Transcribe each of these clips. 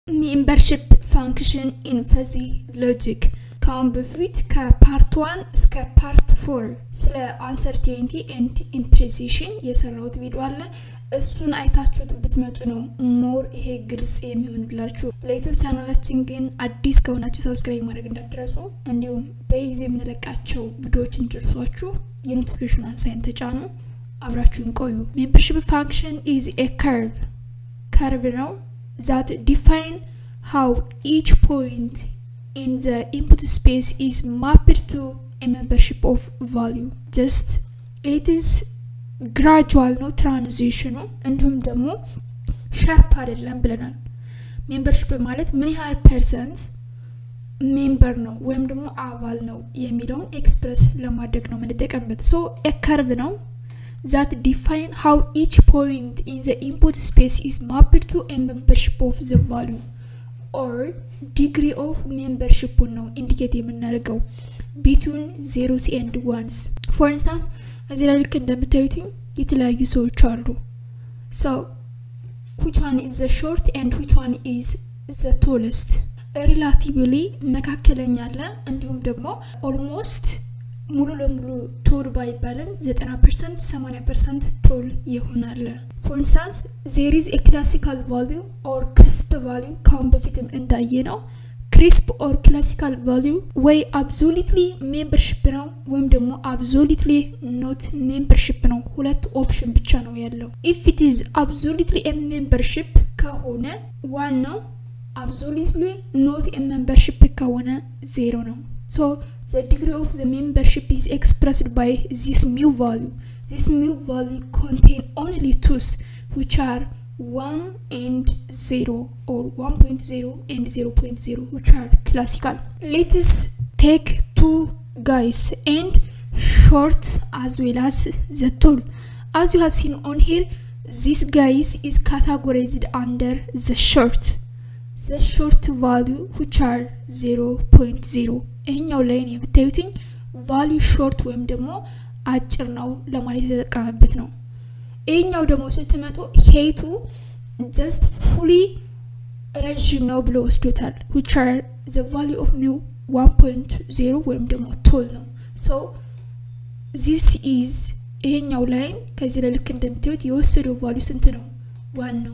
ሜምበርሽፕ ፋንክሽን ኢን ፈዚ ሎጂክ ከአሁን በፊት ከፓርት ዋን እስከ ፓርት ፎር ስለ አንሰርቴኒቲ ኤንድ ኢምፕሬሲሽን የሰራሁት ቪዲዮ አለ እሱን አይታችሁት ብትመጡ ነው ሞር ይሄ ግልጽ የሚሆንላችሁ ለዩቱብ ቻናላችን ግን አዲስ ከሆናችሁ ሰብስክራይብ ማድረግ እንዳትረሱ እንዲሁም በጊዜ የምንለቃቸው ቪዲዮዎች እንዲደርሷችሁ የኖቲፊኬሽን አንሳይን ተጫኑ አብራችሁን ቆዩ ሜምበርሽፕ ፋንክሽን ኢዝ ኤ ከርቭ ከርቭ ነው that define how each point in the input space is mapped to a membership of value. Just it is gradual ነው ትራንዚሽኑ እንዲሁም ደግሞ ሻርፕ አይደለም ብለናል ሜምበርሽፕ ማለት ምን ያህል ፐርሰንት ሜምበር ነው ወይም ደግሞ አባል ነው የሚለውን ኤክስፕረስ ለማድረግ ነው የምንጠቀምበት ሶ ከርቭ ነው that define how each point in the input space is mapped to a membership of the value or degree of membership ነው ኢንዲኬት የምናደርገው ቢትዊን ዜሮስ ኤንድ ዋንስ ፎር ኢንስታንስ እዚህ ላይ ልክ እንደምታዩትኝ የተለያዩ ሰዎች አሉ so which one is the short and which one is the tallest ሪላቲቭሊ መካከለኛ አለ እንዲሁም ደግሞ ኦልሞስት ሙሉ ለሙሉ ቶል ባይባልም 90 ፐርሰንት 80 ፐርሰንት ቶል ይሆናል ፎር ኢንስታንስ ዜር ኢዝ ክላሲካል ቫሊዩ ኦር ክሪስፕ ቫሊዩ ካሁን በፊትም እንዳየ ነው ክሪስፕ ኦር ክላሲካል ቫሊዩ ወይ አብዞሊትሊ ሜምበርሽፕ ነው ወይም ደግሞ አብዞሊትሊ ኖት ሜምበርሽፕ ነው ሁለት ኦፕሽን ብቻ ነው ያለው ኢፍ ኢት ኢዝ አብዞሊትሊ ሜምበርሽፕ ከሆነ ዋን ነው አብዞሊትሊ ኖት ሜምበርሽፕ ከሆነ ዜሮ ነው So the degree of the membership is expressed by this mu value. This mu value contain only twos which are 1 and 0 or 1.0 and 0.0 which are classical. Let us take two guys and short as well as the tall. As you have seen on here, this guys is categorized under the short. The short value which are 0.0 ይህኛው ላይን የምታዩትኝ ቫሊዩ ሾርት ወይም ደግሞ አጭር ነው ለማለት የተጠቀመበት ነው ይህኛው ደግሞ ስትመጡ ሄቱ ጀስት ፉሊ ረዥም ነው ብሎ ወስዶታል ዊች አር ዘ ቫሊዩ ኦፍ ሚው 1.0 ወይም ደግሞ ቶል ነው ሶ ዚስ ኢዝ ይሄኛው ላይን ከዚህ ላይ ልክ እንደምታዩት የወሰደው ቫሊዩ ስንት ነው ዋን ነው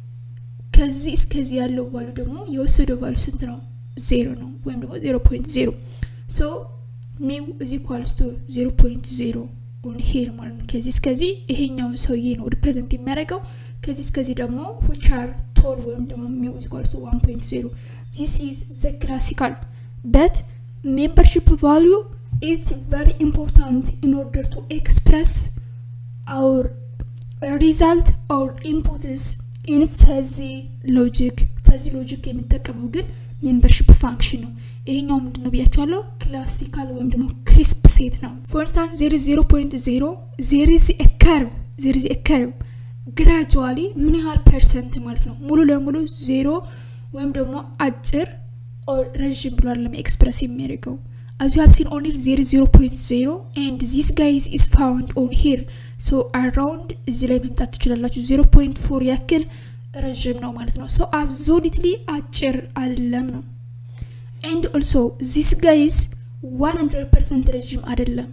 ከዚህ እስከዚህ ያለው ቫሉ ደግሞ የወሰደው ቫሉ ስንት ነው ዜሮ ነው ወይም ደግሞ ዜሮ ፖይንት ዜሮ ሶ ሚው እዚ ኳልስ ቱ ዜሮ ፖይንት ዜሮ ኦን ሄር ማለት ነው ከዚህ እስከዚህ ይሄኛውን ሰውዬ ነው ሪፕሬዘንት የሚያደርገው ከዚህ እስከዚህ ደግሞ ዊች አር ቶል ወይም ደግሞ ሚው እዚ ኳልስ ቱ ዋን ፖይንት ዜሮ ዚስ ኢዝ ዘ ክላሲካል በት ሜምበርሽፕ ቫሊዩ ኢት ቨሪ ኢምፖርታንት ኢን ኦርደር ቱ ኤክስፕረስ አውር ሪዛልት ኦር ኢንፑትስ ኢን ፈዚ ሎጂክ ፈዚ ሎጂክ የሚጠቀመው ግን ሜምበርሽፕ ፋንክሽን ነው ይሄኛው ምንድን ነው ብያቸዋለሁ ክላሲካል ወይም ደግሞ ክሪስፕ ሴት ነው ፎር ኢንስታንስ ዜር ዜሮ ፖይንት ዜሮ ዜር ዚ ከርቭ ዜር ዚ ከርቭ ግራጁዋሊ ምን ያህል ፐርሰንት ማለት ነው ሙሉ ለሙሉ ዜሮ ወይም ደግሞ አጭር ረዥም ብሏል ለማ ኤክስፕረስ የሚያደርገው as you have seen only there is 0.0 and this guys is found on here so around እዚህ ላይ መምጣት ትችላላችሁ 0.4 ያክል ረዥም ነው ማለት ነው so absolutely አጭር አይደለም ነው and also this guys 100% ረዥም አይደለም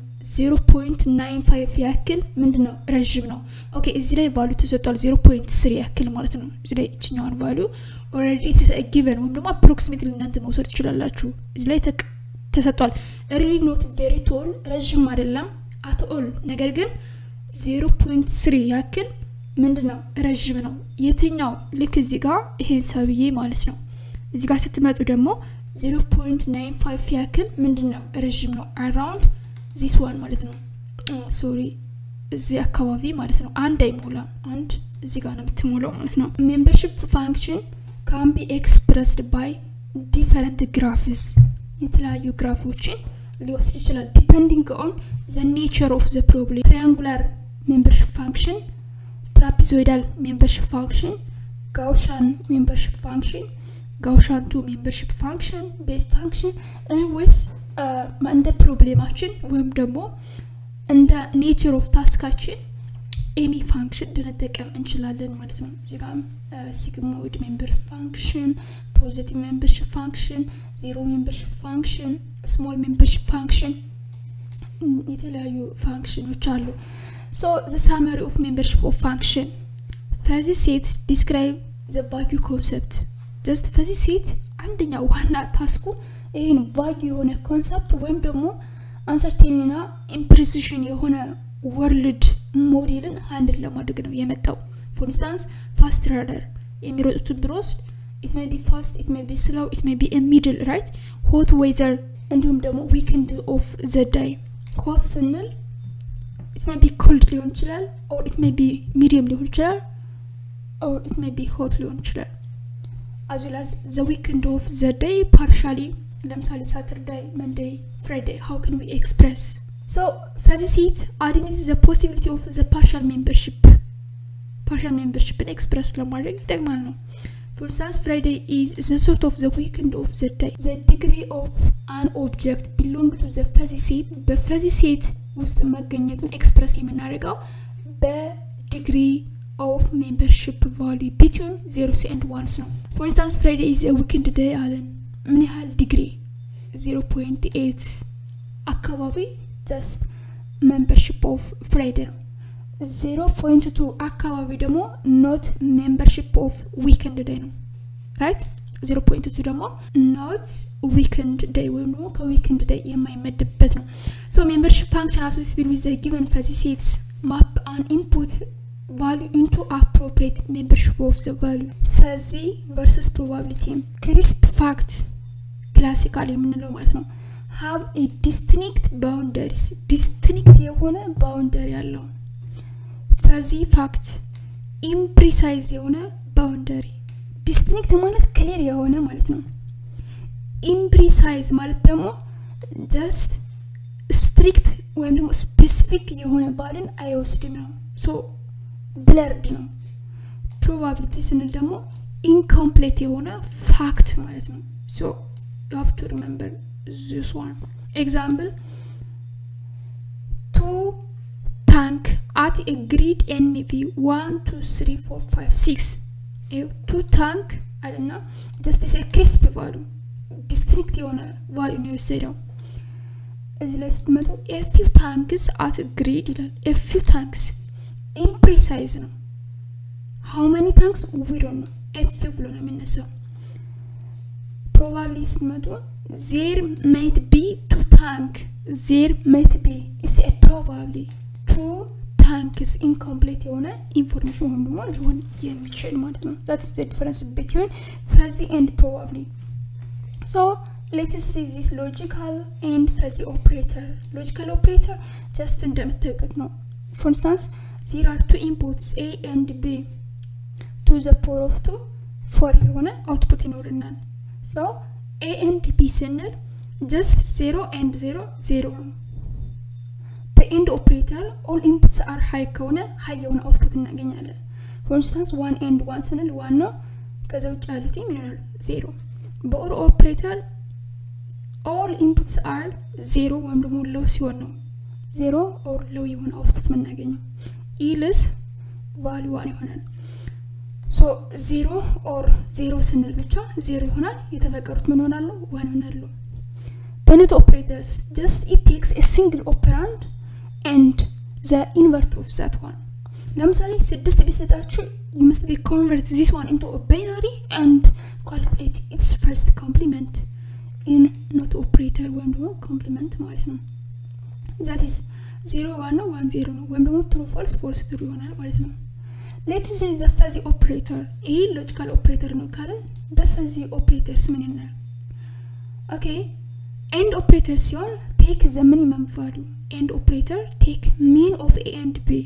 0.95 ያክል ምንድን ነው ረዥም ነው ኦኬ እዚህ ላይ ቫሉ ተሰጧል 0.3 ያክል ማለት ነው እዚህ ላይ እችኛዋን ቫሉ ኦልሬዲ ጊቨን ወይም ደግሞ አፕሮክሲሜትሊ እናንተ መውሰድ ትችላላችሁ እዚህ ላይ ተሰጥቷል ሪሊ ኖት ቬሪ ቶል ረዥም አይደለም አትኦል ነገር ግን 0.3 ያክል ምንድን ነው ረዥም ነው የትኛው ልክ እዚህ ጋር ይሄን ሰብዬ ማለት ነው እዚህ ጋር ስትመጡ ደግሞ 0.95 ያክል ምንድን ነው ረዥም ነው አራውንድ ዚስ ዋን ማለት ነው ሶሪ እዚህ አካባቢ ማለት ነው አንድ አይሞላም አንድ እዚህ ጋር ነው የምትሞላው ማለት ነው ሜምበርሽፕ ፋንክሽን ካን ቢ ኤክስፕረስድ ባይ ዲፈረንት ግራፍስ የተለያዩ ግራፎችን ሊወስድ ይችላል ዲፐንዲንግ ኦን ዘ ኔቸር ኦፍ ዘ ፕሮብሌም ትሪያንጉላር ሜምበርሽፕ ፋንክሽን ትራፒዞይዳል ሜምበርሽፕ ፋንክሽን ጋውሻን ሜምበርሽፕ ፋንክሽን ጋውሻን ቱ ሜምበርሽፕ ፋንክሽን ቤት ፋንክሽን ወይስ እንደ ፕሮብሌማችን ወይም ደግሞ እንደ ኔቸር ኦፍ ታስካችን ኤኒ ፋንክሽን ልንጠቀም እንችላለን ማለት ነው እዚጋም ሲግሞይድ ሜምበር ፋንክሽን ፖዚቲቭ ሜምበርሽፕ ፋንክሽን ዜሮ ሜምበርሽፕ ፋንክሽን ስሞል ሜምበርሽፕ ፋንክሽን የተለያዩ ፋንክሽኖች አሉ ሶ ዘ ሳመሪ ኦፍ ሜምበርሽፕ ኦፍ ፋንክሽን ፈዚ ሴት ዲስክራይብ ዘ ቫጊ ኮንሰፕት ጀስት ፈዚ ሴት አንደኛ ዋና ታስኩ ይህን ቫጊ የሆነ ኮንሰፕት ወይም ደግሞ አንሰርቴንና ኢምፕሬሲሽን የሆነ ወርልድ ሞዴልን ሃንድል ለማድረግ ነው የመጣው ፎር ኢንስታንስ ፋስት ራደር የሚሮጡትን ብንወስድ ኢት ሜይ ቢ ፋስት ኢት ሜይ ቢ ስሎው ኢት ሜይ ቢ ሚድል ራይት ሆት ዌዘር እንዲሁም ደግሞ ዊክንድ ኦፍ ዘዳይ ሆት ስንል ኢት ሜይ ቢ ኮልድ ሊሆን ይችላል ኦር ኢት ሜይ ቢ ሚዲየም ሊሆን ይችላል ኦር ኢት ሜይ ቢ ሆት ሊሆን ይችላል as well as the weekend of the day partially ለምሳሌ ሳተርዳይ መንደይ ፍራይዳይ how can we express so ፈዚህ ሴት admits the possibility of the partial membership partial membershipን ኤክስፕረስ ለማድረግ ይጠቅማል ነው For instance, Friday is the sort of the weekend of the day. The degree of an object belong to the fuzzy set በፈዚ ሴት ውስጥ መገኘቱን ኤክስፕረስ የምናደርገው በዲግሪ ኦፍ ሜምበርሽፕ ቫሉ ቢትዊን ዜሮስ ኤንድ ዋንስ ነው ፎር ኢንስታንስ ፍራይዴ ኢዝ ዊክንድ ዴይ አለን ምን ያህል ዲግሪ 0.8 አካባቢ ጀስት ሜምበርሽፕ ኦፍ ፍራይዴ ነው 0.2 አካባቢ ደግሞ ኖት ሜምበርሽፕ ኦፍ ዊክንድ ዴይ ነው ራይት 0.2 ደግሞ ኖት ዊክንድ ዴይ ወይም ደግሞ ከዊክንድ ዴይ የማይመድበት ነው ሶ ሜምበርሽፕ ፋንክሽን አሶሲትድ ዊዝ ዘ ጊቨን ፈዚ ሴትስ ማፕ አን ኢንፑት value into appropriate membership of the value ፈዚህ versus probability ክሪስፕ ፋክት ክላሲካል የምንለው ማለት ነው ሀብ ዲስትኒክት ባውንደሪስ ዲስትኒክት የሆነ ባውንደሪ ያለው ፈዚ ፋክት ኢምፕሪሳይዝ የሆነ ባውንደሪ ዲስትኒክት ማለት ክሊር የሆነ ማለት ነው ኢምፕሪሳይዝ ማለት ደግሞ ጀስት ስትሪክት ወይም ደግሞ ስፔሲፊክ የሆነ ባልን አይወስድም ነው ሶ ብለርድ ነው ፕሮባቢሊቲ ስንል ደግሞ ኢንኮምፕሌት የሆነ ፋክት ማለት ነው ሶ you have to remember this one example two tank at a grid NV 1 2 3 4 5 6 two tank አለና ጀስት ስ ክሪስፕ ቫሉ ዲስትሪክት የሆነ ቫሉ ነው የወሰደው እዚህ ላይ ስትመጡ ኤፊው ታንክስ አት ግሪድ ይላል ኤፊው ታንክስ ኢምፕሪሳይዝ ነው ሃው መኒ ታንክስ ዊዶ ነው ኤፊው ብሎ ነው የሚነሳው ፕሮባብሊ ስትመጡ ዜር ሜት ቢ ቱ ታንክ ዜር ሜት ቢ ኢትስ ኤ ፕሮባብሊ ቱ ታንክስ ኢንኮምፕሌት የሆነ ኢንፎርሜሽን ወይም ደግሞ ሊሆን የሚችል ማለት ነው ዛት ዘ ዲፈረንስ ቢትዊን ፈዚ ኤንድ ፕሮባብሊ ሶ ሌትስ ሲ ዚስ ሎጂካል ኤንድ ፈዚ ኦፕሬተር ሎጂካል ኦፕሬተር ጀስት እንደምታውቁት ነው ፎር ኢንስታንስ ዜር አር ቱ ኢንፑትስ ኤ ኤንድ ቢ ቱ ዘ ፖር ኦፍ ቱ ፎር የሆነ አውትፑት ይኖርናል ሶ ኤ ኤንድ ቢ ስንል ጀስት ዜሮ ኤንድ ዜሮ ዜሮ ነው በኤንድ ኦፕሬተር ኦል ኢንፑትስ አር ሀይ ከሆነ ሀይ የሆነ አውትፑት እናገኛለን ፎር ኢንስታንስ ዋን ኤንድ ዋን ስንል ዋን ነው ከዛ ውጭ ያሉት ይሆናል ዜሮ በኦር ኦፕሬተር ኦል ኢንፑትስ አር ዜሮ ወይም ደግሞ ለው ሲሆን ነው ዜሮ ኦር ለው የሆነ አውትፑት የምናገኘው ኢልስ ቫሉ ዋን ይሆናል ሶ ዜሮ ኦር ዜሮ ስንል ብቻ ዜሮ ይሆናል የተፈቀሩት ምን ሆናሉ ዋን ይሆናሉ በኖት ኦፕሬተርስ ጀስት ኢት ቴክስ ኤ ሲንግል ኦፐራንድ ኤንድ ዘ ኢንቨርት ኦፍ ዛት ዋን ለምሳሌ ስድስት ቢሰጣችሁ you must be convert this one into a binary and calculate its first complement in not operator ወይም ደግሞ ኮምፕሊመንት ማለት ነው ዛት ኢዝ ዜሮ ዋን ነው ዋን ዜሮ ነው ወይም ደግሞ ትሩ ፎልስ ፎልስ ትሩ ይሆናል ማለት ነው ሌትስ ሴ ዘ ፈዚ ኦፕሬተር ይህ ሎጂካል ኦፕሬተር ነው ካልን በፈዚ ኦፕሬተርስ ምን ይናል ኦኬ ኤንድ ኦፕሬተር ሲሆን ቴክ ዘ ሚኒመም ቫሉ ኤንድ ኦፕሬተር ቴክ ሚን ኦፍ ኤ ኤንድ ቢ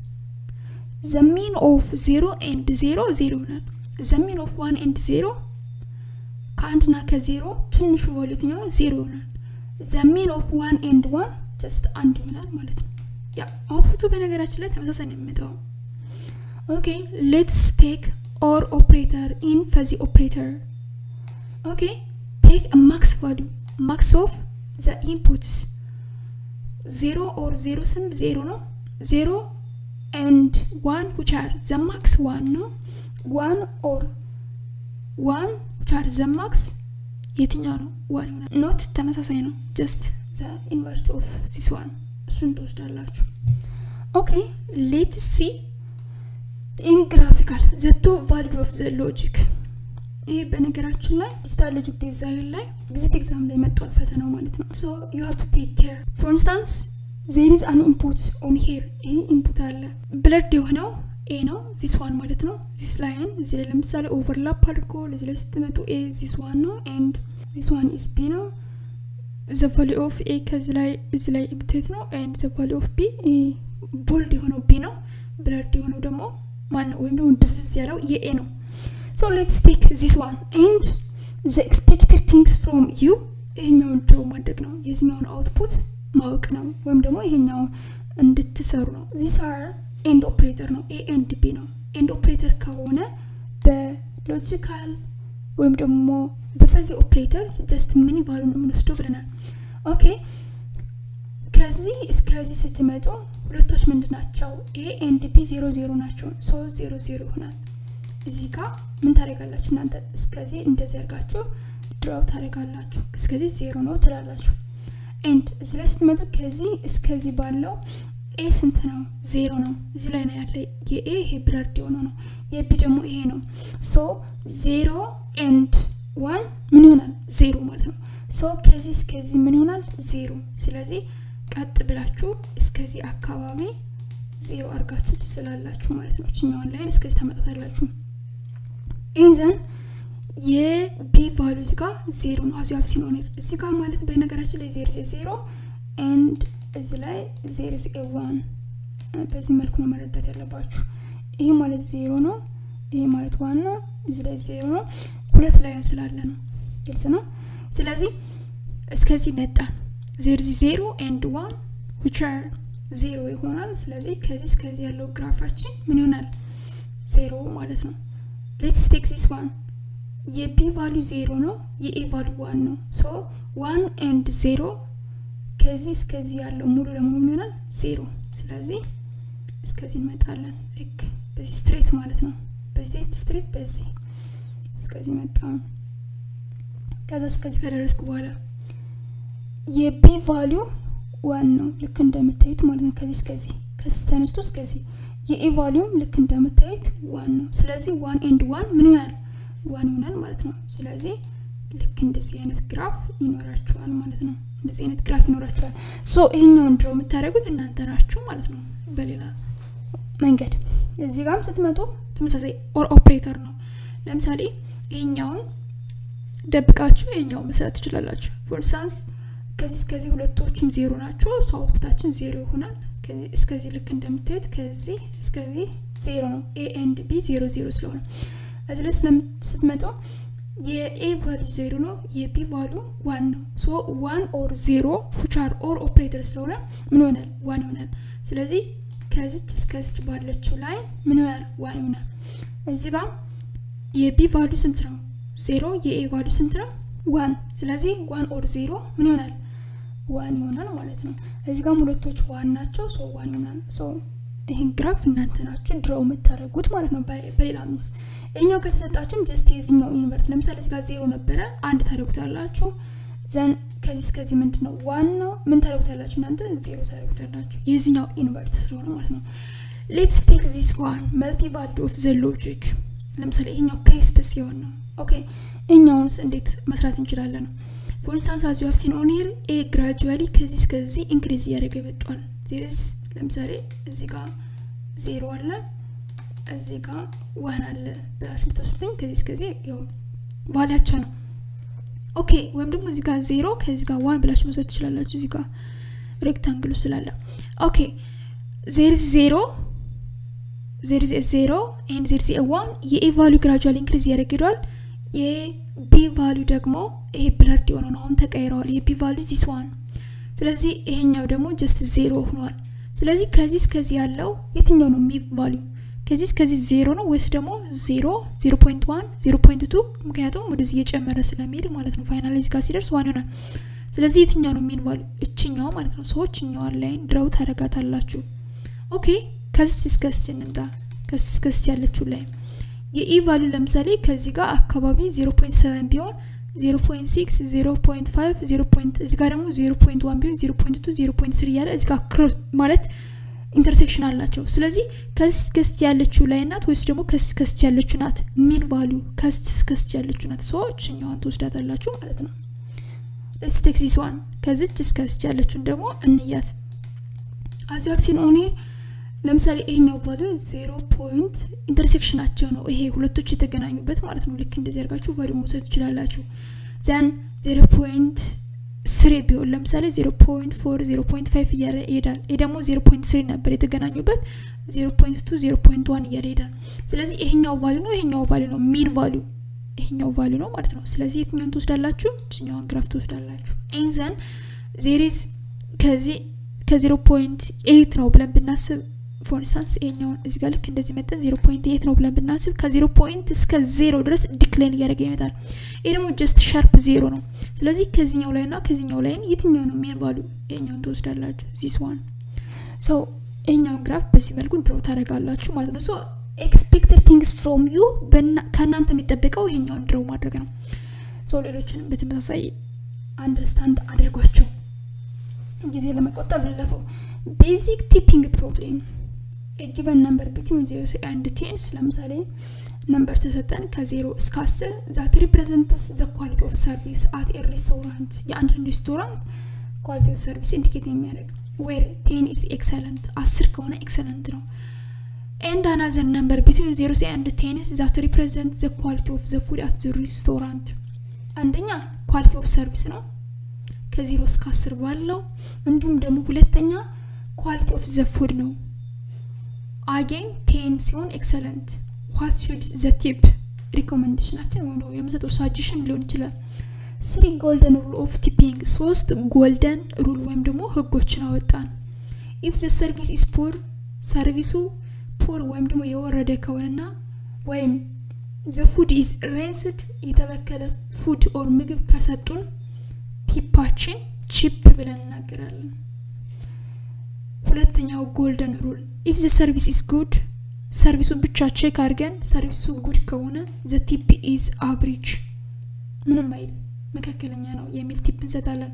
ዘ ሚን ኦፍ ዜሮ ኤንድ ዜሮ ዜሮ ይሆናል ዘ ሚን ኦፍ ዋን ኤንድ ዜሮ ከአንድና ከዜሮ ትንሹ ቫሉ የትኛው ዜሮ ይሆናል ዘ ሚን ኦፍ ዋን ኤንድ ዋን ጀስት አንድ ይሆናል ማለት ነው ያ አውትፑቱ በነገራችን ላይ ተመሳሳይ ነው የሚመጣው ኦኬ ሌትስ ቴክ ኦር ኦፕሬተር ኢን ፈዚ ኦፕሬተር ኦኬ ቴክ ማክስ ቫሉ ማክስ ኦፍ ዘ ኢንፑትስ ዜሮ ኦር ዜሮ ስንል ዜሮ ነው ዜሮ ኤንድ ዋን ዊች አር ዘ ማክስ ዋን ነው ዋን ኦር ዋን ዊች አር ዘ ማክስ የትኛው ነው ዋን ይሆናል ኖት ተመሳሳይ ነው ጀስት ዘ ኢንቨርት ኦፍ ዚስ ዋን እሱን ትወስዳላችሁ ኦኬ ሌት ሲ ኢን ግራፊካል ዘ ቱ ቫሊድ ኦፍ ዘ ሎጂክ ይህ በነገራችን ላይ ዲጂታል ሎጂክ ዲዛይን ላይ ኤግዚት ኤግዛም ላይ መጥቷል ፈተናው ማለት ነው ሶ ዩ ሃቭ ቱ ቴክ ኬር ፎር ኢንስታንስ ዜር ኢዝ አን ኢንፑት ኦን ሄር ይህ ኢንፑት አለ ብለድ የሆነው ኤ ነው ዚስ ዋን ማለት ነው ዚስ ላይን እዚህ ላይ ለምሳሌ ኦቨርላፕ አድርጎ ለዚህ ላይ ስትመጡ ኤ ዚስ ዋን ነው ኤንድ ዚስ ዋን ኢዝ ቢ ነው ዘ ቫሊ ኦፍ ኤ ከዚህ ላይ እዚህ ላይ ብትት ነው ኤንድ ዘ ቫሊ ኦፍ ቢ ቦልድ የሆነው ቢ ነው ብለድ የሆነው ደግሞ ማን ነው ወይም ደግሞ ድብዝዝ ያለው የኤ ነው ሶ ሌትስ ቴክ ዚስ ዋን ኤንድ ዘ ኤክስፔክትድ ቲንግስ ፍሮም ዩ ይሄኛውን ድሮ ማድረግ ነው የዚኛውን አውትፑት ማወቅ ነው ወይም ደግሞ ይሄኛውን እንድትሰሩ ነው ዚስ አር ኤንድ ኦፕሬተር ነው ኤ ኤንድ ቢ ነው ኤንድ ኦፕሬተር ከሆነ በሎጂካል ወይም ደግሞ በፈዚ ኦፕሬተር ጀስት ሚኒ ቫሉ ነው የምንወስደው ብለናል ኦኬ ከዚህ እስከዚህ ስትመጡ ሁለቶች ምንድን ናቸው ኤ ኤንድ ቢ ዜሮ ዜሮ ናቸው ሶ ዜሮ ዜሮ ይሆናል እዚህ ጋር ምን ታደረጋላችሁ እናንተ እስከዚህ እንደዚህ ያርጋችሁ ድራው ታደረጋላችሁ እስከዚህ ዜሮ ነው ትላላችሁ ኤንድ እዚህ ላይ ስትመጡ ከዚህ እስከዚህ ባለው ኤ ስንት ነው ዜሮ ነው እዚህ ላይ ነው ያለ የኤ ይሄ ብለርድ የሆነ ነው የቢ ደግሞ ይሄ ነው ሶ ዜሮ ኤንድ ዋን ምን ይሆናል ዜሮ ማለት ነው ሶ ከዚህ እስከዚህ ምን ይሆናል ዜሮ ስለዚህ ቀጥ ብላችሁ እስከዚህ አካባቢ ዜሮ አድርጋችሁ ትስላላችሁ ማለት ነው ችኛዋን ላይን እስከዚህ ታመጣታላችሁ ኢንዘን የቢ ቫሉ እዚህ ጋር ዜሮ ነው አዚ ሀብ ሲኖር እዚህ ጋር ማለት በነገራችን ላይ ዜሮ ዜሮ ኤንድ እዚህ ላይ ዜሮ ዜ ዋን በዚህ መልኩ ነው መረዳት ያለባችሁ ይሄ ማለት ዜሮ ነው ይሄ ማለት ዋን ነው እዚህ ላይ ዜሮ ነው ሁለት ላይ ስላለ ነው ግልጽ ነው ስለዚህ እስከዚህ መጣን ዜሮ ዜሮ ኤንድ ዋን ዊች አር ዜሮ ይሆናል ስለዚህ ከዚህ እስከዚህ ያለው ግራፋችን ምን ይሆናል ዜሮ ማለት ነው ሌትስ ቴክ ዚስ ዋን የቢ ቫሉ ዜሮ ነው የኤ ቫሉ ዋን ነው ሶ ዋን ኤንድ ዜሮ ከዚህ እስከዚህ ያለው ሙሉ ለሙሉ ይሆናል ዜሮ ስለዚህ እስከዚህ እንመጣለን ልክ በዚህ ስትሬት ማለት ነው በዚህ ስትሬት በዚህ እስከዚህ መጣ ከዛ እስከዚህ ከደረስኩ በኋላ የቢ ቫሊዩ ዋን ነው ልክ እንደምታዩት ማለት ነው ከዚህ እስከዚህ ከዚህ ተነስቶ እስከዚህ የኤ ቫሊዩም ልክ እንደምታዩት ዋን ነው ስለዚህ ዋን ኤንድ ዋን ምን ይሆናል ዋን ይሆናል ማለት ነው ስለዚህ ልክ እንደዚህ አይነት ግራፍ ይኖራችኋል ማለት ነው እንደዚህ አይነት ግራፍ ይኖራችኋል ሶ ይሄኛውን ድሮ የምታደርጉት እናንተ ናችሁ ማለት ነው በሌላ መንገድ እዚህ ጋርም ስትመጡ ተመሳሳይ ኦር ኦፕሬተር ነው ለምሳሌ ይሄኛውን ደብቃችሁ ይሄኛውን መስራት ትችላላችሁ ፎር ኢንስታንስ ከዚህ እስከዚህ ሁለቶችም ዜሮ ናቸው እሱ አውትፑታችን ዜሮ ይሆናል እስከዚህ ልክ እንደምታዩት ከዚህ እስከዚህ ዜሮ ነው ኤ ኤንድ ቢ ዜሮ ዜሮ ስለሆነ እዚህ ላይ ስትመጡ የኤ ቫሉ ዜሮ ነው የቢ ቫሉ ዋን ነው ሶ ዋን ኦር ዜሮ ዊች አር ኦር ኦፕሬተር ስለሆነ ምን ይሆናል ዋን ይሆናል ስለዚህ ከዚች እስከዚች ባለችው ላይ ምን ይሆናል ዋን ይሆናል እዚህ ጋር የቢ ቫሉ ስንት ነው ዜሮ የኤ ቫሉ ስንት ነው ዋን ስለዚህ ዋን ኦር ዜሮ ምን ይሆናል ዋን ይሆናል ማለት ነው እዚህ ጋር ሁለቶች ዋን ናቸው ሶ ዋን ይሆናል ሶ ይህን ግራፍ እናንተ ናችሁ ድረው የምታደርጉት ማለት ነው በሌላ ምስ ይኛው ከተሰጣችሁም ጀስት የዚኛው ዩኒቨርት ለምሳሌ እዚህ ጋር ዜሮ ነበረ አንድ ታደርጉታላችሁ ዘን ከዚህ እስከዚህ ምንድን ነው ዋን ነው ምን ታደርጉታላችሁ እናንተ ዜሮ ታደርጉታላችሁ የዚኛው ኢንቨርት ስለሆነ ማለት ነው ሌትስ ቴክ ዚስ ዋን መልቲ ቫልድ ኦፍ ዘ ሎጂክ ለምሳሌ ይሄኛው ክሪስፕ ሲሆን ነው ኦኬ እኛውንስ እንዴት መስራት እንችላለን ነው ፎር ኢንስታንስ አዝ ዩ ሃቭ ሲን ኦን ሂር ኤ ግራጁዋሊ ከዚህ እስከዚህ ኢንክሪዝ እያደረገ መጥቷል ዜርዝ ለምሳሌ እዚህ ጋር ዜሮ አለ እዚህ ጋር ዋን አለ ብላችሁ የምትወስዱትኝ ከዚህ እስከዚህ ያው ቫሊያቸው ነው ኦኬ ወይም ደግሞ እዚህ ጋር ዜሮ ከዚህ ጋር ዋን ብላችሁ መውሰድ ትችላላችሁ እዚህ ጋር ሬክታንግሉ ስላለ ኦኬ ዜር ዜሮ ዜር ዜሮ ኤንድ ዜር ዜ ዋን የኤ ቫሉ ግራጁዋሊ ኢንክሪዝ እያደረግደዋል የቢ ቫሉ ደግሞ ይሄ ብለርድ የሆነ ነው አሁን ተቀይረዋል የቢ ቫሉ ዚስ ዋን ስለዚህ ይሄኛው ደግሞ ጀስት ዜሮ ሆኗል ስለዚህ ከዚህ እስከዚህ ያለው የትኛው ነው ሚ ቫሉ ከዚህ እስከዚህ ዜሮ ነው ወይስ ደግሞ ዜሮ ዜሮ ፖይንት ዋን ዜሮ ፖይንት ቱ ምክንያቱም ወደዚህ እየጨመረ ስለሚሄድ ማለት ነው ፋይናል እዚህ ጋር ሲደርስ ዋን ይሆናል ስለዚህ የትኛው ነው ሚን ቫሉ እችኛዋ ማለት ነው ሰዎች እኛዋን ላይን ድረው ታደረጋታላችሁ ኦኬ ከዚች እስከስች እንምጣ ከዚች እስከስች ያለችው ላይ የኢ ቫሉ ለምሳሌ ከዚህ ጋር አካባቢ 0.7 ቢሆን 0.6 0.5 0. እዚህ ጋር ደግሞ 0.1 ቢሆን 0.2 0.3 እያለ እዚህ ጋር ክሮስ ማለት ኢንተርሴክሽን አላቸው ስለዚህ ከዚህ እስከስች ያለችው ላይ ናት ወይስ ደግሞ ከዚህ እስከስች ያለችው ናት ሚን ቫሉ ከዚህ እስከስች ያለችው ናት ሰዎች እኛዋን ትወስዳታላችሁ ማለት ነው ሌትስ ቴክ ዚስ ዋን ከዚች እስከዚች ያለችውን ደግሞ እንያት አዚ ሀብሲን ኦኔ ለምሳሌ ይሄኛው ቫሉ ዜሮ ፖይንት ኢንተርሴክሽናቸው ነው ይሄ ሁለቶች የተገናኙበት ማለት ነው ልክ እንደዚህ ያርጋችሁ ቫሉ መውሰድ ትችላላችሁ ዘን ዜሮ ፖይንት ስሪ ቢሆን ለምሳሌ ዜሮ ፖይንት ፎር ዜሮ ፖይንት ፋይቭ እያለ ይሄዳል ይህ ደግሞ ዜሮ ፖይንት ስሪ ነበር የተገናኙበት ዜሮ ፖይንት ቱ ዜሮ ፖይንት ዋን እያለ ይሄዳል ስለዚህ ይሄኛው ቫሉ ነው ይሄኛው ቫሉ ነው ሚን ቫሉ ይሄኛው ቫሉ ነው ማለት ነው ስለዚህ የትኛውን ትወስዳላችሁ ችኛዋን ግራፍ ትወስዳላችሁ ኤንዘን ዜሪዝ ከዚህ ከዜሮ ፖይንት ኤይት ነው ብለን ብናስብ ፎር ኢንስታንስ ይሄኛውን እዚህ ጋር ልክ እንደዚህ መጠን ዜሮ ፖይንት ኤይት ነው ብለን ብናስብ ከዜሮ ፖይንት እስከ ዜሮ ድረስ ዲክላይን እያደረገ ይመጣል ይህ ደግሞ ጀስት ሻርፕ ዜሮ ነው ስለዚህ ከዚህኛው ላይ ና ከዚህኛው ላይን የትኛው ነው ሜን ቫሉ ይሄኛውን ትወስዳላችሁ ዚስ ዋን ሰው ይሄኛውን ግራፍ በዚህ መልኩ ድሮ ታደረጋላችሁ ማለት ነው ሶ ኤክስፔክትድ ቲንግስ ፍሮም ዩ ከእናንተ የሚጠበቀው ይሄኛውን ድረው ማድረግ ነው ሰው ሌሎችንም በተመሳሳይ አንደርስታንድ አድርጓቸው ጊዜ ለመቆጠብ ልለፈው ቤዚክ ቲፒንግ ፕሮብሌም ጊቨን ነምበር ቢትዊን ዜሮ አንድ ቴንስ ለምሳሌ ነምበር ተሰጠን ከዜሮ እስከ አስር ዛት ሪፕሬዘንትስ ዘ ኳሊቲ ኦፍ ሰርቪስ አት ኤ ሬስቶራንት የአንድን ሬስቶራንት ኳሊቲ ኦፍ ሰርቪስ ኢንዲኬት የሚያደርግ ዌር ቴን ኢስ ኤክሰለንት አስር ከሆነ ኤክሰለንት ነው ኤንድ አናዘር ነምበር ቢትዊን ዜሮ አንድ ቴንስ ዛት ሪፕሬዘንት ዘ ኳሊቲ ኦፍ ዘ ፉድ አት ዘ ሬስቶራንት አንደኛ ኳሊቲ ኦፍ ሰርቪስ ነው ከዜሮ እስከ አስር ባለው እንዲሁም ደግሞ ሁለተኛ ኳሊቲ ኦፍ ዘ ፉድ ነው አጌን ቴን ሲሆን ኤክሰለንት ዋት ሹድ ዘ ቲፕ ሪኮመንዴሽናችን ወይም ደግሞ የምሰጠው ሳጅሽን ሊሆን ይችላል ስሪ ጎልደን ሩል ኦፍ ቲፒንግ ሶስት ጎልደን ሩል ወይም ደግሞ ህጎችን አወጣን ኢፍ ዘ ሰርቪስ ኢስ ፖር ሰርቪሱ ፖር ወይም ደግሞ የወረደ ከሆነና ወይም ዘ ፉድ ኢዝ ሬንስድ የተበከለ ፉድ ኦር ምግብ ከሰጡን ቲፓችን ቺፕ ብለን እናገራለን ሁለተኛው ጎልደን ሩል ኢፍ ዘ ሰርቪስ ኢዝ ጉድ ሰርቪሱን ብቻ ቼክ አድርገን ሰርቪሱ ጉድ ከሆነ ዘ ቲፕ ኢዝ አብሪጅ ምንም አይል መካከለኛ ነው የሚል ቲፕ እንሰጣለን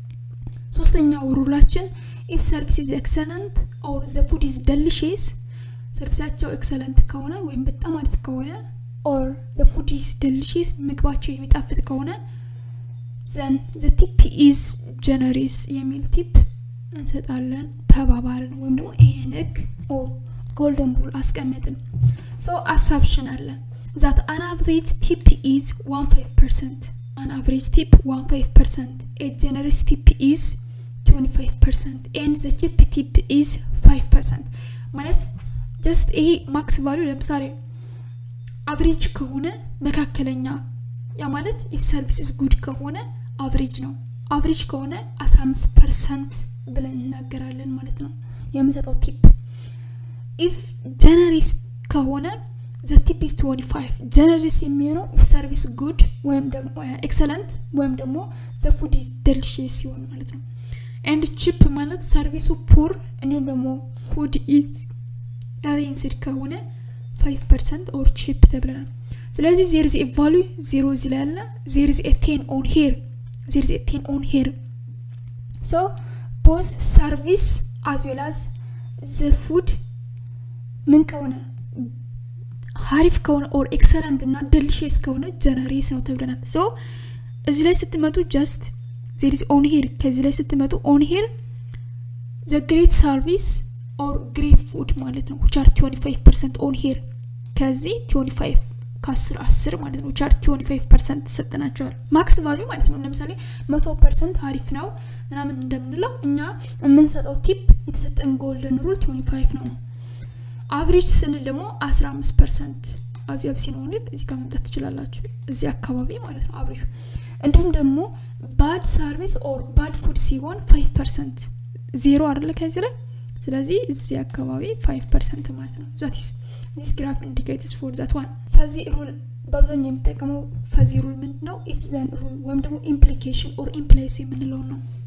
ሶስተኛው ሩላችን ኢፍ ሰርቪስ ኢዝ ኤክሰለንት ኦር ዘ ፉድ ኢዝ ደልሽስ ሰርቪሳቸው ኤክሰለንት ከሆነ ወይም በጣም አሪፍ ከሆነ ኦር ዘ ፉድ ኢዝ ደልሽስ ምግባቸው የሚጣፍጥ ከሆነ ዘን ዘ ቲፕ ኢዝ ጀነሬስ የሚል ቲፕ እንሰጣለን ተባባርን ወይም ደግሞ ይሄን ህግ ኦር ጎልደን ሩል አስቀመጥን ሶ አሳብሽን አለ ዛት አን አቨሬጅ ቲፕ ኢዝ 15 ፐርሰንት አን አቨሬጅ ቲፕ 15 ፐርሰንት ኤ ጀነረስ ቲፕ ኢዝ 25 ፐርሰንት ኤንድ ዘ ቺፕ ቲፕ ኢዝ 5 ፐርሰንት ማለት ጀስት ይሄ ማክስ ቫሉ ለምሳሌ አቨሬጅ ከሆነ መካከለኛ ያ ማለት ኢፍ ሰርቪስ ኢዝ ጉድ ከሆነ አቨሬጅ ነው አቨሬጅ ከሆነ 15 ፐርሰንት ብለን እናገራለን ማለት ነው የምሰጠው ቲፕ ኢፍ ጀነሬስ ከሆነ ዘ ቲፕ ኢዝ 25 ጀነሬስ የሚሆነው ኢፍ ሰርቪስ ጉድ ወይም ደግሞ ኤክሰለንት ወይም ደግሞ ዘ ፉድ ደልሽስ ሲሆን ማለት ነው ኤንድ ቺፕ ማለት ሰርቪሱ ፑር እንዲሁም ደግሞ ፉድ ኢዝ ሬንስድ ከሆነ 5 ፐርሰንት ኦር ቺፕ ተብለናል ስለዚህ ዜር ዚ ቫሉ ዜሮ እዚ ላይ አለ ዜር ዚ ቴን ኦን ሄር ዜር ዚ ቴን ኦን ሄር ሶ ቦዝ ሰርቪስ አዝ ዌል አዝ ዘ ፉድ ምን ከሆነ ሀሪፍ ከሆነ ኦር ኤክሰለንት እና ደልሽስ ከሆነ ጀነሬስ ነው ተብለናል ሶ እዚህ ላይ ስትመጡ ጀስት ዜሪዝ ኦን ሄር ከዚህ ላይ ስትመጡ ኦን ሄር ዘ ግሬት ሰርቪስ ኦር ግሬት ፉድ ማለት ነው ቻር 25 ፐርሰንት ኦን ሄር ከዚህ 25 ከአስር አስር ማለት ነው ቻር 25 ፐርሰንት ተሰጥናቸዋል ማክስ ቫሉ ማለት ነው ለምሳሌ መቶ ፐርሰንት አሪፍ ነው ምናምን እንደምንለው እኛ የምንሰጠው ቲፕ የተሰጠን ጎልደን ሩል 25 ነው አቨሬጅ ስንል ደግሞ 15 ፐርሰንት አዚ ኦፕሲን ሆንል እዚህ ጋር መምጣት ትችላላችሁ እዚህ አካባቢ ማለት ነው አቨሬጅ እንዲሁም ደግሞ ባድ ሰርቪስ ኦር ባድ ፉድ ሲሆን 5 ፐርሰንት ዜሮ አይደለ ከዚህ ላይ ስለዚህ እዚህ አካባቢ 5 ፐርሰንት ማለት ነው ዛቲስ ዚስ ግራፍ ኢንዲኬትስ ፎር ዛት ዋን ፈዚ ሩል በአብዛኛው የሚጠቀመው ፈዚ ሩል ምንድ ነው ኢፍ ዘን ሩል ወይም ደግሞ ኢምፕሊኬሽን ኦር ኢምፕላይስ የምንለው ነው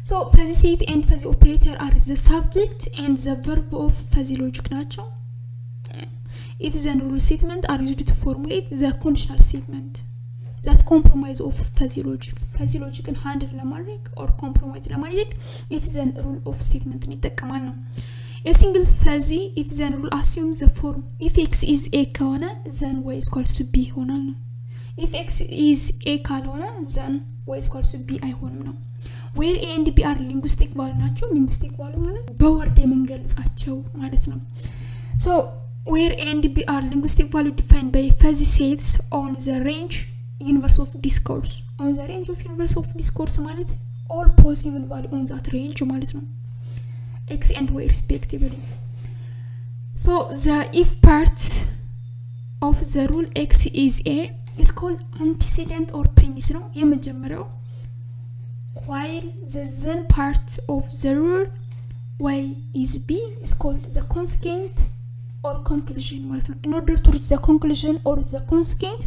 ሶ ፈዚ ሴት ኤንድ ፈዚ ኦፕሬተር አር ዘ ሳብጀክት ኤንድ ዘ ቨርብ ኦፍ ፈዚ ሎጂክ ናቸው ኢፍ ዘን ሩል ስቴትመንት አር ዩዝድ ቱ ፎርሙሌት ዘ ኮንዲሽናል ስቴትመንት ዛት ኮምፕሮማይዝ ኦፍ ፈዚ ሎጂክ ፈዚ ሎጂክን ሃንድል ለማድረግ ኦር ኮምፕሮማይዝ ለማድረግ ኢፍ ዘን ሩል ኦፍ ስቴትመንትን ይጠቀማል ነው የሲንግል ፈዚ ኢፍ ዘን ሩል አሲዩም ዘ ፎርም ኢፍ ኤክስ ኢዝ ኤ ከሆነ ዘን ዋይ ስኳልስ ቱ ቢ ይሆናል ነው ኢፍ ኤክስ ኢዝ ኤ ካልሆነ ዘን ዋይ ስኳልስ ቱ ቢ አይሆንም ነው ዌር ኤ ኤንድ ቢ አር ሊንጉስቲክ ቫሉ ናቸው ሊንጉስቲክ ቫሉ ማለት በወርድ የምንገልጻቸው ማለት ነው ሶ ዌር ኤ ኤንድ ቢ አር ሊንጉስቲክ ቫሉ ዲፋይንድ ባይ ፈዚ ሴትስ ኦን ዘ ሬንጅ ዩኒቨርስ ኦፍ ዲስኮርስ ኦን ዘ ሬንጅ ኦፍ ዩኒቨርስ ኦፍ ዲስኮርስ ማለት ኦል ፖሲብል ቫሉ ኦን ዛት ሬንጅ ማለት ነው ኤክስ ኤንድ ዋይ ሪስፔክቲቭሊ ሶ ዘ ኢፍ ፓርት ኦፍ ዘ ሩል ኤክስ ኢዝ ኤ ኢስ ኮልድ አንቲሲደንት ኦር ፕሪሚስ ነው የመጀመሪያው while the then part of the rule y is b is called the consequent or conclusion ማለት ነው in order to reach the conclusion or the consequent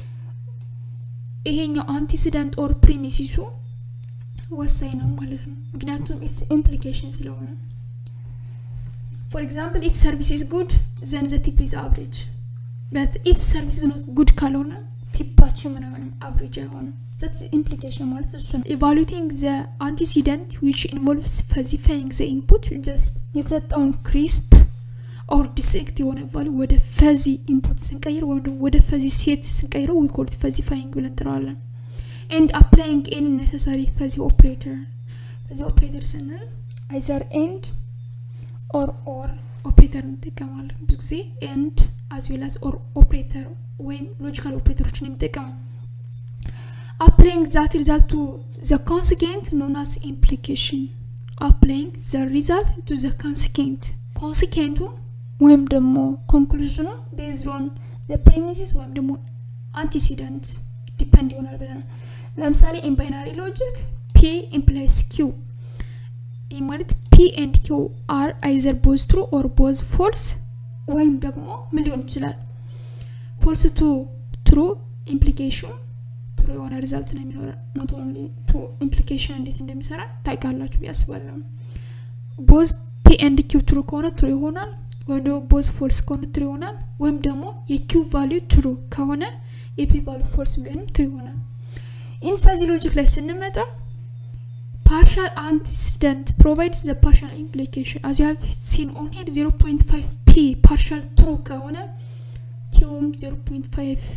ይሄኛው አንቲሲደንት ኦር ፕሪሚሲሱ ወሳኝ ነው ማለት ነው ምክንያቱም ኢትስ ኢምፕሊኬሽን ስለሆነ ፎር ኤግዛምፕል ኢፍ ሰርቪስ ኢዝ ጉድ ዘን ዘ ቲፕ ኢዝ አቨሬጅ በት ኢፍ ሰርቪስ ኢዝ ኖት ጉድ ካልሆነ ቲፓችን ምናምን አቨሬጅ አይሆንም that implication ማለት እሱ ነው evaluating the antecedent which involves specifying the input just የተሰጠውን ክሪስፕ ኦር ዲስትሪክት የሆነ ቫሉ ወደ ፈዚ ኢንፑት ስንቀይር ወይም ደግሞ ወደ ፈዚ ሴት ስንቀይረው ዊ ኮልት ፈዚፋይንግ ብለን እንጥረዋለን ኤንድ አፕላይንግ ኤኒ ነሰሳሪ ፈዚ ኦፕሬተር ፈዚ ኦፕሬተር ስንል አይዘር ኤንድ ኦር ኦር ኦፕሬተር እንጠቀማለን ብዙ ጊዜ ኤንድ አዝ ዌል አዝ ኦር ኦፕሬተር ወይም ሎጂካል ኦፕሬተሮችን የሚጠቀመው applying that result to the consequent known as implication applying the result to the consequent consequenቱ ወይም ደግሞ ኮንክሉዥኑ ቤዝድ ኦን ዘ ፕሪሚሲስ ወይም ደግሞ አንቲሲደንት ዲፐንድ ይሆናል ብለናል ለምሳሌ ኢን ባይናሪ ሎጂክ ፒ ኢምፕላይስ ኪው ይህ ማለት ፒ ኤንድ ኪው አር አይዘር ቦዝ ትሩ ኦር ቦዝ ፎልስ ወይም ደግሞ ምን ሊሆን ይችላል ፎልስ ቱ ትሩ ኢምፕሊኬሽን ጥሩ የሆነ ሪዛልት ነው የሚኖረ ኖት ኦንሊ ቱ ኢምፕሊኬሽን እንዴት እንደሚሰራ ታውቃላችሁ ያስባለሁ ቦዝ ፒ ኤንድ ኪው ትሩ ከሆነ ትሩ ይሆናል ወይም ደግሞ ቦዝ ፎልስ ከሆነ ትሩ ይሆናል ወይም ደግሞ የኪው ቫሊዩ ትሩ ከሆነ የፒ ቫሊዩ ፎልስ ቢሆንም ትሩ ይሆናል ኢን ፈዚ ሎጂክ ላይ ስንመጣ partial antecedent provides the partial implication as you have seen on here 0.5 p partial true ከሆነ ኪውም 0.5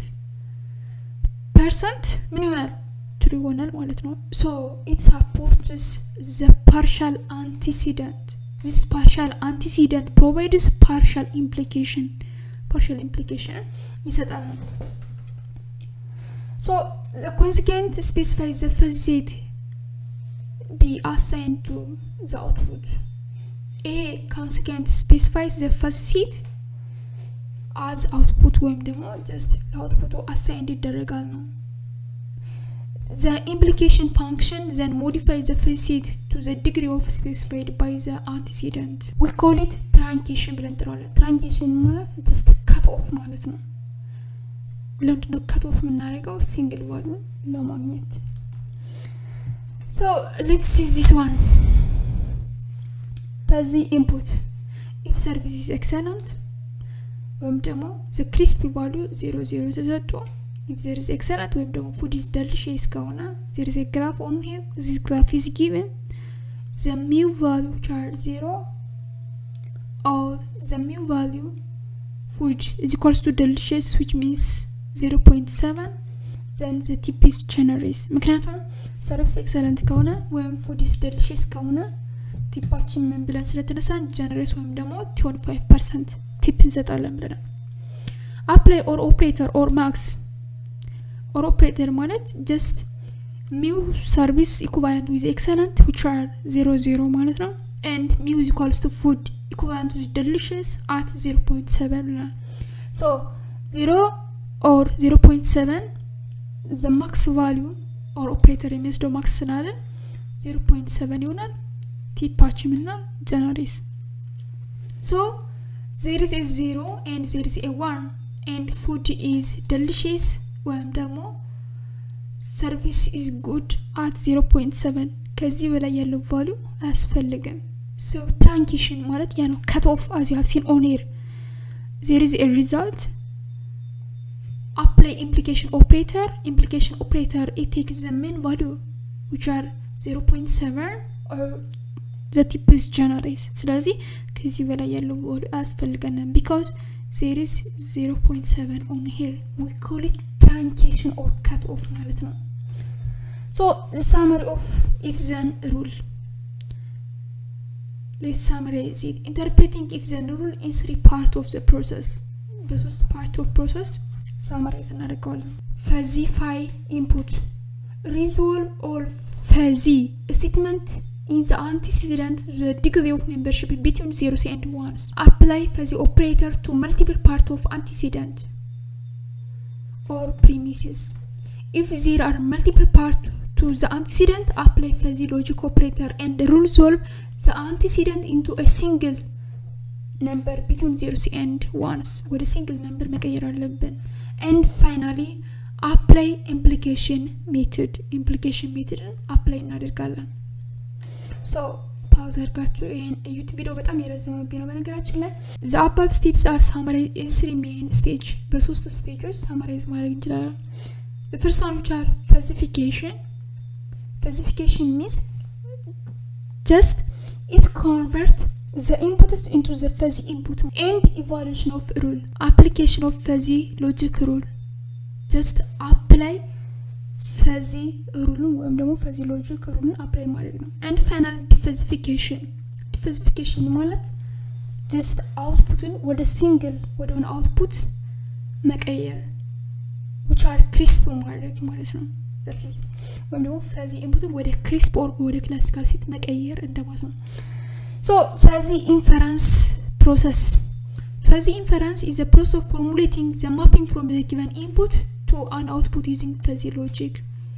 ፐርሰንት ምን ይሆናል ትሩ ይሆናል ማለት ነው ሶ ኢት ሳፖርትስ ዘ ፓርሻል አንቲሲደንት ዚስ ፓርሻል አንቲሲደንት ፕሮቫይድስ ፓርሻል ኢምፕሊኬሽን ፓርሻል ኢምፕሊኬሽን ይሰጣል ነው ሶ ዘ ኮንሲኬንት ስፔሲፋይ ዘ ፈዚት ቢ አሳይን ቱ ዘ አውትፑት ይሄ ኮንሲኬንት ስፔሲፋይ ዘ ፈሲት አዝ አውትፑት ወይም ደግሞ ጀስት ለአውትፑቱ አሳይንድ ይደረጋል ነው the implication function then modify the facet to the degree of specified by the antecedent we call it truncation ብለን እንጥረዋለን truncation ማለት just cut off ማለት ነው ለምንድነው cut off የምናደርገው ሲንግል ቫሉ ለማግኘት so let's see this one በዚህ input if service is excellent ወይም ደግሞ the crispy value 0 0 ተሰጥቶ if there is excellent ወይም ደግሞ food is delicious ከሆነ there is a graph on here this graph is given the mu value which are 0 or the mu value food is equals to delicious which means 0.7 then the tip is generous ምክንያቱም ሰርቪስ ኤክሰለንት ከሆነ ወይም ፉድ ኢስ ደሊሽስ ከሆነ ቲፓችን ምን ብለን ስለተነሳን ጀነሬስ ወይም ደግሞ ቲሆን 5 ፐርሰንት ቲፕ እንሰጣለን ብለናል አፕላይ ኦር ኦፕሬተር ኦር ማክስ ኦር ኦፕሬተር ማለት ጀስት ሚው ሰርቪስ ኢኩቫለንት ዊዝ ኤክሰለንት ዊች አር ዜሮ ዜሮ ማለት ነው ኤንድ ሚው ኢዝ ኢኳልስ ቱ ፉድ ኢኩቫለንት ዊዝ ደሊሽስ አት ዜሮ ፖይንት ሰቨን ብለናል ሶ ዜሮ ኦር ዜሮ ፖይንት ሰቨን ዘ ማክስ ቫሊዩ ኦር ኦፕሬተር የሚወስደው ማክስ ስላለን ዜሮ ፖይንት ሰቨን ይሆናል ቲፓችን ምናል ጀነሬስ ሶ there is a zero and there is a one and food is delicious ወይም ደግሞ ሰርቪስ ኢዝ ጉድ አት 0.7 ከዚህ በላይ ያለው ቫሉ አያስፈልግም ሶ ትራንኬሽን ማለት ያ ነው ከት ኦፍ አዝ ዩ ሃቭ ሲን ኦን ኤር ዜር ኢዝ ኤ ሪዛልት apply implication operator implication operator it takes the main value which are 0.7 or the tip is generous ስለዚህ ከዚህ በላይ ያለው ቫሉ አያስፈልገንም because there is 0.7 on here we call it truncation or cut off ማለት ነው so the summary of if then rule let's summarize it interpreting if then rule in three part of the process በሶስት ፓርት ኦፍ ፕሮሰስ ሳማራይዝ እናደርገዋለን ፈዚ ፋይ ኢንፑት ሪዞልቭ ኦል ፈዚ ስቴትመንት in the antecedent the degree of membership between zeros and ones apply fuzzy operator to multiple part of antecedent or premises if there are multiple part to the antecedent apply fuzzy logic operator and resolve the antecedent into a single number between zeros and ones ወደ single number መቀየር አለብን and finally apply implication method implication method apply እናደርጋለን ሶ ፓውዝ አድርጋችሁ ይህን እዩት ቪዲዮ በጣም የረዘመብኝ ነው በነገራችን ላይ ዘ አባብ ስቴፕስ አር ሳማራይዝ ስሪ ሜን ስቴጅ በሶስት ስቴጆች ሳማራይዝ ማድረግ እንችላለን the first one which are falsification falsification means just it convert the inputs into the fuzzy input and evaluation of rule application of fuzzy logic rule just apply ፈዚ ሩልን ወይም ደግሞ ፈዚ ሎጂክ ሩልን አፕላይ ማድረግ ነው አንድ ፋይናል ዲፈዚፊኬሽን ዲፈዚፊኬሽን ማለት ጀስት አውትፑትን ወደ ሲንግል ወደሆነ አውትፑት መቀየር ዊች አር ክሪስፕ ማድረግ ማለት ነው ወይም ደግሞ ፈዚ ኢንፑትን ወደ ክሪስፕ ኦር ወደ ክላሲካል ሴት መቀየር እንደማለት ነው ሶ ፈዚ ኢንፈረንስ ፕሮሰስ ፈዚ ኢንፈረንስ ኢዝ ዘ ፕሮሰስ ኦፍ ፎርሙሌቲንግ ዘ ማፒንግ ፍሮም ዘ ጊቨን ኢንፑት to an output using fuzzy logic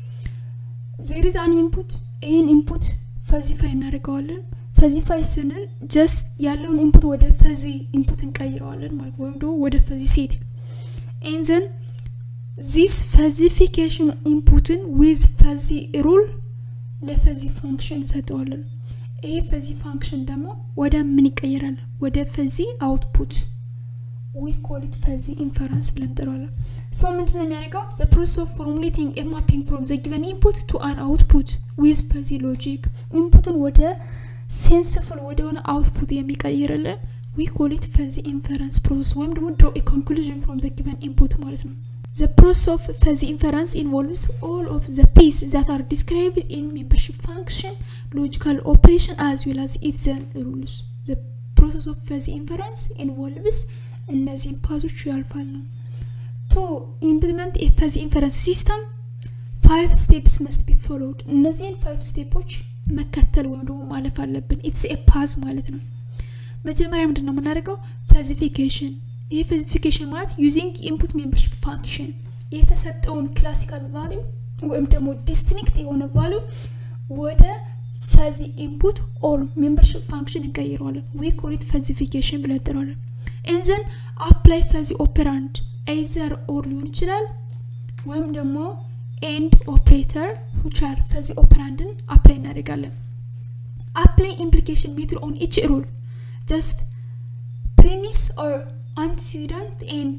there is an input ይህን ኢንፑት ፈዚፋይ እናደርገዋለን ፈዚፋይ ስንል ጀስት ያለውን ኢንፑት ወደ ፈዚ ኢንፑት እንቀይረዋለን ማለት ወይም ደግሞ ወደ ፈዚ ሴት ኤንዘን ዚስ ፈዚፊኬሽን ኢንፑትን ዊዝ ፈዚ ሩል ለፈዚ ፋንክሽን እንሰጠዋለን ይሄ ፈዚ ፋንክሽን ደግሞ ወደ ምን ይቀየራል ወደ ፈዚ አውትፑት ዊ ኮል ኢት ፈዚ ኢንፈረንስ ብለን እንጠራዋለን ሶ ምንድን ነው የሚያደርገው ዘ ፕሮሰስ ኦፍ ፎርሙሌቲንግ ኤ ማፒንግ ፍሮም ዘ ጊቨን ኢንፑት ቱ አን አውትፑት ዊዝ ፈዚ ሎጂክ ኢንፑትን ወደ ሴንስፍል ወደሆነ አውትፑት የሚቀይርልን ዊ ኮል ኢት ፈዚ ኢንፈረንስ ፕሮሰስ ወይም ደግሞ ድሮ ኤ ኮንክሉዥን ፍሮም ዘ ጊቨን ኢንፑት ማለት ነው The process of fuzzy inference involves all of the pieces that are described in membership function, logical operation, as well as if-then rules. The process of fuzzy inference involves እነዚህን ፓዞች ያልፋል ነው ቱ ኢምፕሊመንት የፈዚ ኢንፈረንስ ሲስተም ፋይቭ ስቴፕስ መስት ቢ ፎሎውድ እነዚህን ፋይቭ ስቴፖች መከተል ወይም ደግሞ ማለፍ አለብን ኢትስ ኤ ፓዝ ማለት ነው መጀመሪያ ምንድን ነው የምናደርገው ፈዚፊኬሽን ይህ ፈዚፊኬሽን ማለት ዩዚንግ ኢንፑት ሜምበርሽፕ ፋንክሽን የተሰጠውን ክላሲካል ቫሊዩ ወይም ደግሞ ዲስቲንክት የሆነ ቫሊዩ ወደ ፈዚ ኢንፑት ኦር ሜምበርሽፕ ፋንክሽን እንቀይረዋለን ዊ ኮሊት ፈዚፊኬሽን ብለን እንጠራዋለን ኤንዘን አፕላይ ፈዚ ኦፔራንድ ኤዘር ኦር ሊሆን ይችላል ወይም ደግሞ ኤንድ ኦፕሬተር ዊቻር ፈዚ ኦፔራንድን አፕላይ እናደርጋለን አፕላይ ኢምፕሊኬሽን ሜትድ ኦን ኢች ሩል ጀስት ፕሪሚስ ኦር አንቲሲደንት ኤንድ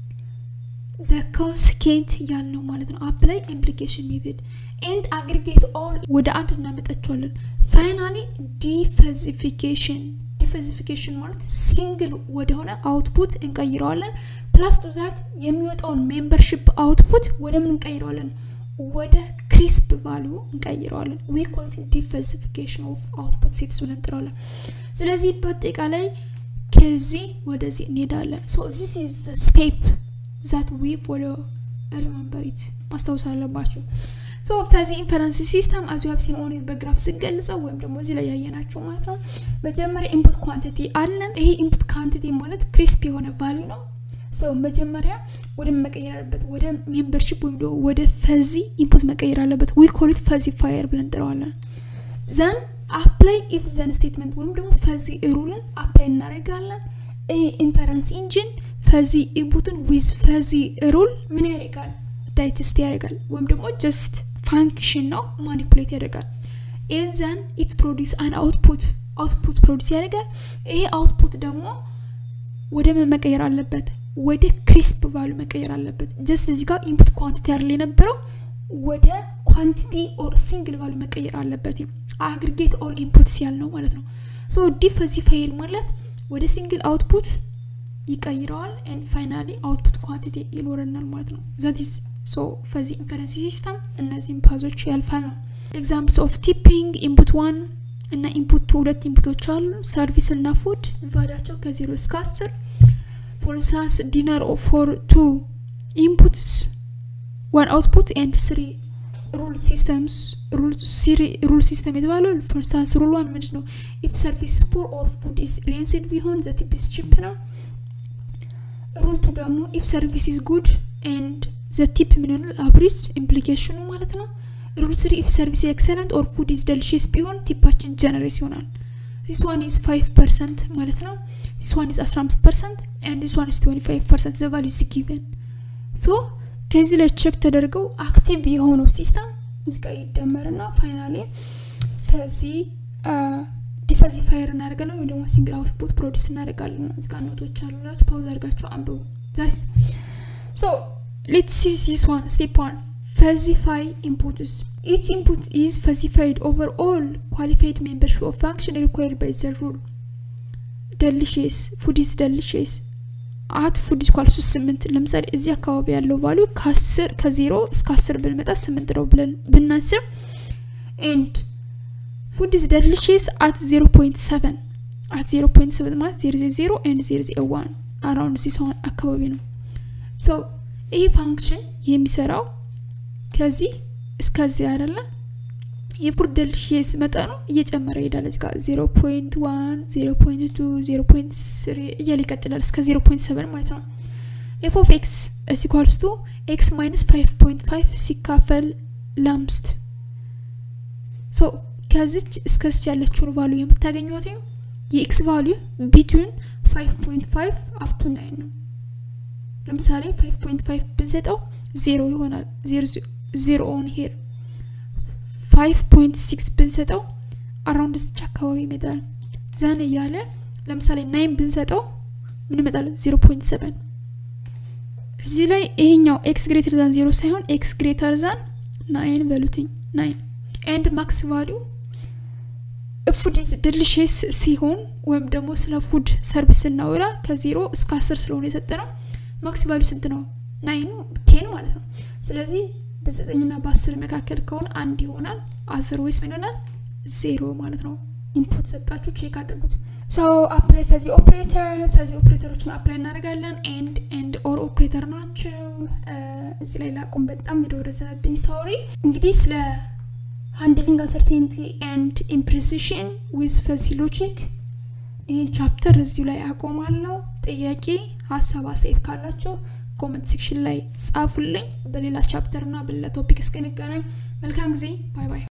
ዘ ኮንስኬንት ያልነው ማለት ነው አፕላይ ኢምፕሊኬሽን ሜትድ ኤንድ አግሪጌት ኦል ወደ አንድ እናመጣቸዋለን ፋይናሊ ዲፈዚፊኬሽን ዲፈዚፊኬሽን ማለት ሲንግል ወደሆነ አውትፑት እንቀይረዋለን ፕላስ ቱ ዛት የሚወጣውን ሜምበርሽፕ አውትፑት ወደ ምን እንቀይረዋለን ወደ ክሪስፕ ቫሊዩ እንቀይረዋለን ዊ ኮልት ዲፈዚፊኬሽን ኦፍ አውትፑት ሴትስ ብለን እንጥረዋለን ስለዚህ በአጠቃላይ ከዚህ ወደዚህ እንሄዳለን ሶ ዚስ ኢዝ ስቴፕ ዛት ዊ ፎሎ ሪመምበር ኢት ማስታወስ አለባችሁ ሶ ከዚህ ኢንፈረንስ ሲስተም አዚ ሀብ ኦን በግራፍ ስገልጸው ወይም ደግሞ እዚህ ላይ ያየናቸው ማለት ነው መጀመሪያ ኢንፑት ኳንቲቲ አለን ይሄ ኢንፑት ኳንቲቲ ማለት ክሪስፕ የሆነ ቫሊዩ ነው ሶ መጀመሪያ ወደ መቀየር አለበት ወደ ሜምበርሽፕ ወይም ደግሞ ወደ ፈዚ ኢንፑት መቀየር አለበት ዊ ኮሊት ፈዚ ፋየር ብለን እንጥረዋለን ዘን አፕላይ ኢፍ ዘን ስቴትመንት ወይም ደግሞ ፈዚ ሩልን አፕላይ እናደርጋለን ኢንፈረንስ ኢንጂን ፈዚ ኢንፑትን ዊዝ ፈዚ ሩል ምን ያደርጋል ዳይጀስት ያደርጋል ወይም ደግሞ ጀስት ፋንክሽን ነው ማኒፑሌት ያደርጋል ኤንዘን ኢት ፕሮዲስ አን አውትፑት አውትፑት ፕሮዲስ ያደርጋል ይሄ አውትፑት ደግሞ ወደ ምን መቀየር አለበት ወደ ክሪስፕ ቫሉ መቀየር አለበት ጀስት እዚህ ጋር ኢንፑት ኳንቲቲ ያለ የነበረው ወደ ኳንቲቲ ኦር ሲንግል ቫሉ መቀየር አለበት አግሪጌት ኦል ኢንፑትስ ያልነው ማለት ነው ሶ ዲፈዚፋየር ማለት ወደ ሲንግል አውትፑት ይቀይረዋል ኤንድ ፋይናሊ አውትፑት ኳንቲቲ ይኖረናል ማለት ነው ዛቲስ ሶ ፈዚ ኢንፈረንስ ሲስተም እነዚህም ፓዞች ያልፋል ነው ኤግዛምፕልስ ኦፍ ቲፒንግ ኢንፑት ዋን እና ኢንፑት ቱ ሁለት ኢንፑቶች አሉ ሰርቪስ እና ፉድ ቫዳቸው ከዜሮ እስከ አስር ፎር ኢንስታንስ ዲነር ፎር ቱ ኢንፑትስ ዋን አውትፑት ኤንድ ስሪ ሩል ሲስተምስ ሩል ሲስተም የተባለው ፎር ኢንስታንስ ሩል ዋን ምንድን ነው ኢፍ ሰርቪስ ፑር ኦር ፉድ ኢዝ ሬንስድ ቢሆን ዘ ቲፕ ኢዝ ቺፕ ነው ሩል ቱ ደግሞ ኢፍ ሰርቪስ ኢዝ ጉድ ኤንድ ዘ ቲፕ ምን ይሆናል አብሪጅ ኢምፕሊኬሽኑ ማለት ነው ሩል ስሪ ኢፍ ሰርቪስ ኤክሰለንት ኦር ፉድ ኢዝ ደልሽስ ቢሆን ቲፓችን ጀነሬስ ይሆናል ዚስ ዋን ኢዝ 5 ፐርሰንት ማለት ነው ዚስ ዋን ኢዝ 15 ፐርሰንት ኤንድ ዚስ ዋን ኢዝ 25 ፐርሰንት ዘ ቫሉ ኢዝ ጊቨን ሶ ከዚህ ላይ ቼክ ተደርገው አክቲቭ የሆነው ሲስተም እዚህ ጋር ይደመርና ፋይናሊ ከዚህ ዲፈዚፋየር እናደርጋለን ወይም ደግሞ ሲንግል አውትፑት ፕሮዲስ እናደርጋለን እዚህ ጋር ኖቶች አሉላችሁ ፓውዝ አድርጋችሁ አንብቡ ዛስ ሶ ሌትስ ሲ ዚስ ዋን ስቴፕ ዋን falsify inputs. Each input is falsified over all qualified membership of function required by the rule. delicious food is delicious አት ፉድ ኢኳልሱ ስምንት ለምሳሌ እዚህ አካባቢ ያለው ቫሉ ከአስር ከዜሮ እስከ አስር ብንመጣ ስምንት ነው ብለን ብናስብ ኤንድ ፉድ ኢዝ ደሊሽስ አት ዜሮ ፖይንት ሰቨን አት ዜሮ ፖይንት ሰቨን ማለት ዜሮ ዜሮ ኤንድ ዜሮ ዜ ዋን አራውንድ ሲሰሆን አካባቢ ነው ሶ ይህ ፋንክሽን የሚሰራው ከዚህ እስከዚህ አይደለ የፉድ ደልሽስ መጠኑ እየጨመረ ይሄዳል እዚህ ጋር ዜሮ ፖይንት ዋን ዜሮ ፖይንት ቱ ዜሮ ፖይንት ስሪ እያለ ይቀጥላል እስከ ዜሮ ፖይንት ሰቨን ማለት ነው ኤፍ ኦፍ ኤክስ ሲኳልስ ቱ ኤክስ ማይነስ ፋይቭ ፖይንት ፋይቭ ሲካፈል ለአምስት ሶ ከዚች እስከዚች ያለችውን ቫሉ የምታገኘት የኤክስ ቫሉ ቢትዊን ፋይቭ ፖይንት ፋይቭ አፕቱ ናይን ነው ለምሳሌ ፋይቭ ፖይንት ፋይቭ ብንሰጠው ዜሮ ይሆናል ዜሮ ኦን ሄር ፋይቭ ፖይንት ሲክስ ብንሰጠው አራውንድ ስች አካባቢ ይመጣል ዘን እያለ ለምሳሌ ናይን ብንሰጠው ምን ይመጣል ዜሮ ፖይንት ሰቨን እዚህ ላይ ይሄኛው ኤክስ ግሬተር ዛን ዜሮ ሳይሆን ኤክስ ግሬተር ዛን ናይን በሉትኝ ናይን ኤንድ ማክስ ቫሊዩ ፉድ ኢዝ ድልሽስ ሲሆን ወይም ደግሞ ስለ ፉድ ሰርቪስ ስናወራ ከዜሮ እስከ አስር ስለሆነ የሰጠ ነው ማክስ ቫሊዩ ስንት ነው ናይኑ ቴን ማለት ነው ስለዚህ በዘጠኝና በአስር መካከል ከሆነ አንድ ይሆናል አስር ወይስ ምን ይሆናል ዜሮ ማለት ነው ኢንፑት ሰጣችሁ ቼክ አድርጉት ሰው አፕላይ ፈዚ ኦፕሬተር ፈዚ ኦፕሬተሮችን አፕላይ እናደርጋለን ኤንድ ኤንድ ኦር ኦፕሬተር ናቸው እዚህ ላይ ላቁም በጣም የደወረዘብኝ ሳውሪ እንግዲህ ስለ ሃንድሊንግ አንሰርቴንቲ ኤንድ ኢምፕሪሲሽን ዊዝ ፈዚ ሎጂክ ይህን ቻፕተር እዚሁ ላይ አቆማለሁ ጥያቄ ሀሳብ አስተያየት ካላቸው ኮመንት ሴክሽን ላይ ጻፉልኝ በሌላ ቻፕተር እና በሌላ ቶፒክ እስክንገናኝ መልካም ጊዜ ባይ ባይ